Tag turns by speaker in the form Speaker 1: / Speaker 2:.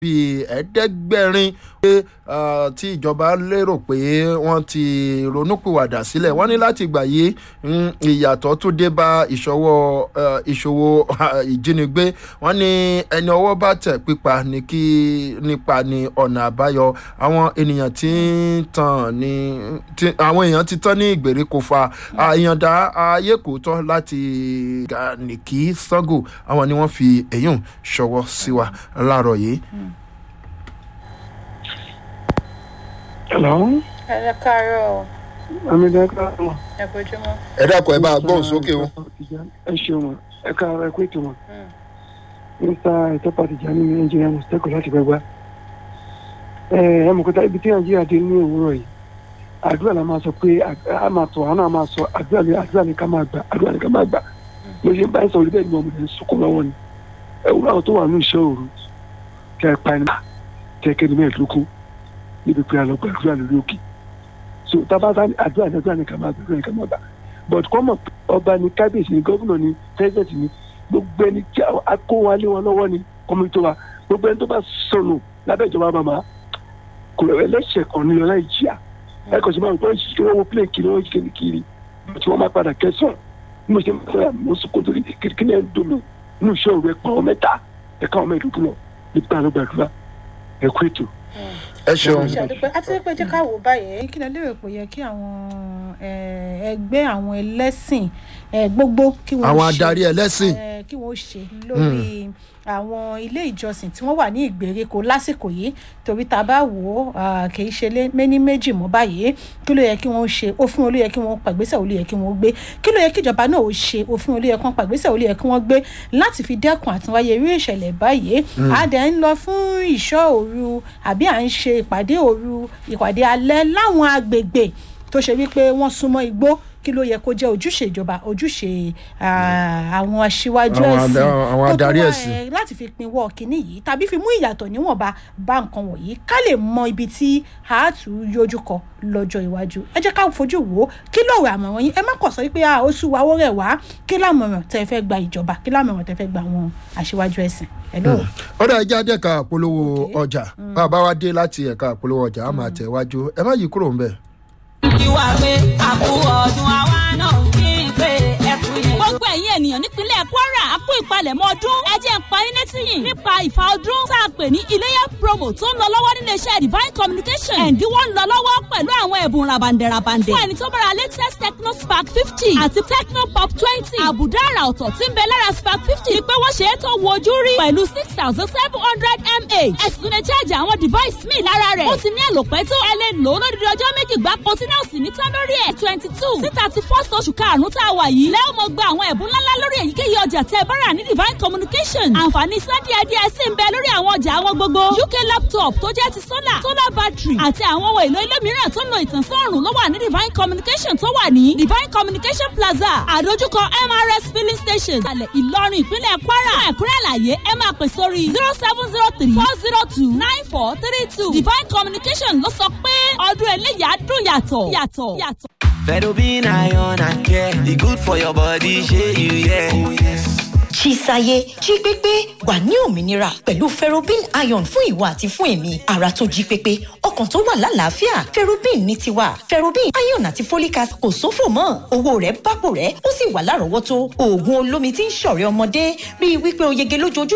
Speaker 1: bíi ẹ̀ẹ́dẹ́gbẹ̀rin pé tí ìjọba lérò pé wọ́n ti ronúpìwàdà sílẹ̀ wọ́n ní láti gbà yí ìyàtọ̀ tún dé bá ìṣòwò ìṣòwò ìjínigbé wọ́n ní ẹni ọwọ́ bá tẹ̀ pípa ní kí nípa ní ọ̀nà àbáyọ àwọn ènìyàn tí ń tàn ní àwọn èèyàn ti tán ní ìgbèríko fa àyàndá ayé kò tán láti nìkí sango àwọn ni wọ́n fi èyún ṣọwọ́ sí wa láàárọ̀ yìí.
Speaker 2: Hello.
Speaker 3: ẹ káàárọ̀
Speaker 2: Amídá káàárọ̀.
Speaker 3: ẹ bójúmọ́.
Speaker 1: ẹ dákun ẹ bá a gbóhùn sókè o.
Speaker 2: Ẹ ṣeun wọn. Ẹ káàárọ̀ ẹ kú ètò wọn. Mr. Ìtọ́pà Tìjàní ní Nàìjíríà Mùsùlùmí láti gbẹgbẹ́. Ẹ ẹ mọ̀ kọ́tà ibi tí Nàìjíríà dé ní òwúrọ̀ yìí. Àdúrà la máa sọ pé a máa tọ̀ àwọn náà máa sọ àdúrà ni àdúrà ni ká máa gbà àdúrà ni ká máa gbà. Mo ṣe ń bá ẹ sọ̀rọ̀ bẹ́ẹ̀ ni ọmọdé ń sunkún lọ́wọ́ ni. Ẹ wúrọ̀ àwọn tó wà ní ìṣẹ́ òru. Kẹ́ ẹ pa ẹni kẹ́ ẹ kẹ́ni mẹ́ẹ̀ẹ́dógún níbi pé àlọ́ gbàdúrà lórí òkè so tabata àdúrà ní àdúrà ní kàmá àdúrà ní kàmá gbà but kọ́mọ̀ ọba ní kábíyèsí ní gómìnà ní pẹ́sidẹ̀ntì ní gbogbo ẹni tí a kó wa lé wọn lọ́wọ́ ní kọ́mítì wa gbogbo ẹni tó bá sọnù lábẹ́ ìjọba màmá kò lọ ẹlẹ́sẹ̀ kan ní ọlá ìjìyà ẹ kò sí máa ń gbọ́ ìṣiṣẹ́ wọn wọ plẹ̀ kiri wọn kiri kiri tí wọ́n máa padà kẹsàn-án bí mo ṣe máa fẹ́ mo sọ kótó kí ni ẹ ń dùn mí inú iṣẹ́ òru ẹ pa ọ mẹ́ta ẹ ká ọmọ ẹ̀dùnkún lọ nípa àlọ́ gbàdúrà ẹ kú ètò
Speaker 1: ẹ ṣeun.
Speaker 3: àti pé jẹ́ ká wò báyìí kí ni lérò pé yẹ kí àwọn ẹgbẹ́ àwọn ẹlẹ́sìn gbogbo kí wọ́n ṣe
Speaker 1: àwọn adarí ẹlẹ́sìn
Speaker 3: kí wọ́n ṣe lórí àwọn ilé ìjọsìn tí wọ́n wà ní ìgbèríko lásìkò yìí torí tá a bá wò ó kì í ṣe méní méjì mọ́ báyìí kí ló yẹ kí wọ́n ṣe òfin olú yẹ kí wọ́n pàgbésẹ̀ olú yẹ kí wọ́n gbé kí ló yẹ kí ìjọba náà ó ṣe òfin olú yẹ kí wọ́n pàgbésẹ̀ olú yẹ kí wọ́n gbé láti fi dẹ́kun àtiwáyé irú ìṣẹ̀lẹ̀ báyìí a dẹ̀ ń lọ fún ìṣọ́ òru àbí à ń ṣe ìpàdé òru ìpàdé alẹ́ láwọn agbègbè tó ṣe wípé wọ́n súnmọ́ igbó kí ló yẹ kó jẹ́ ojúṣe ìjọba ojúṣe àwọn aṣíwájú ẹ̀sìn
Speaker 1: àwọn adarí ẹ̀sìn
Speaker 3: láti fi pinwọ́ kínní yìí tàbí fi mú ìyàtọ̀ níwọ̀nba bá nǹkan wọ̀nyí ká lè mọ ibi tí a tún yọjú kọ lọ́jọ́ iwájú ẹ jẹ́ ká fojú wò ó kí lóòrè àmọ̀ràn yín ẹ má kọ̀ sọ wípé a ó sùn wáwó rẹ̀ wá kí lámọ̀ràn tẹ́ fẹ́ gba ìjọba kí lámọ̀ràn tẹ́ fẹ́ gba àwọn aṣíwájú ẹ̀sìn
Speaker 1: ọ̀dà ẹja dé ẹ̀ka àpolówó ọjà bá a bá wá dé láti ẹ̀ka àpolówó ọjà á máa tẹ̀ wájú ẹ má yí kúrò ń bẹ̀
Speaker 4: ìwà pé àpò ọdún àwa náà kí n pé ẹkú yẹn. gbogbo ẹ̀yin ènìyàn nípínlẹ̀ kwara a kú ìpalẹ̀mọ́ ọdún ẹ jẹ́ n parí létí yìí nípa ìfà ọdún tá a pè ní iléyà promo tó ń lọ lọ́wọ́ nílé iṣẹ́ divine communication ẹ̀ǹdínwó ń lọ lọ́wọ́ pẹ̀lú àwọn ẹ̀bùn rabandẹ̀rabandẹ̀ fún ẹni tó bára latest techno spark fifty àti techno pop twenty àbùdá àrà ọ̀tọ̀ tí ń bẹ lára spark fifty ni pé wọ́n ṣe é tó wo ojú rí pẹ̀lú six thousand seven hundred mah ẹ̀sùn lè cháàjì àwọn device míì lára rẹ̀ ó ti ní àlòpẹ́ tó ẹ lè lò ó lódìdí ọjọ́ méjì gbáko tí náà sì ní tán lórí ẹ̀ twenty two sí thirty first oṣù karùn-ún tá a wà yìí lẹ́wọ̀n mo gba àwọn ẹ̀bùn ńláńlá lórí èyíkéyìí ọjà tẹ́ ẹ bá rà ní divine communication àǹfààní sunday adìẹ sì ń bẹ lórí àwọn ọjà àwọn gbogbo uk laptop tó jẹ́ ti solar solar battery àti àwọn ohun èlò ilé mìíràn tó ń lo ìtànsán ọ̀rùn ló wà ní divine communication tó wà ní divine communication plaza àdójúkọ mrs filling station alẹ́ ìlọrin ìpínlẹ̀ kwara ẹ̀kúnrẹ́ àlàyé ẹ máa pè sórí zero seven zero three four zero two nine four three two divine communication ló sọ pé ọdún eléyà dùn yàtọ̀ yàtọ̀ yàtọ̀.
Speaker 5: Fedobin iron and care, e good for your body, shey you yeah. Oh, yes.
Speaker 6: Chisaye jí pépé wà ní òmìnira pẹ̀lú ferrobin iron fún ìwà àti fún èmi ara tó jí pépé ọkàn tó wà lálàáfíà ferrobin ní tiwa ferrobin iron àti folic acid kò sófò mọ́ owó rẹ̀ bápò rẹ̀ ó sì wà lárọ̀ọ́wọ́tó oògùn olómi tí ń ṣọ̀rẹ́ ọmọdé rí i wípé o yege lójoojúmọ́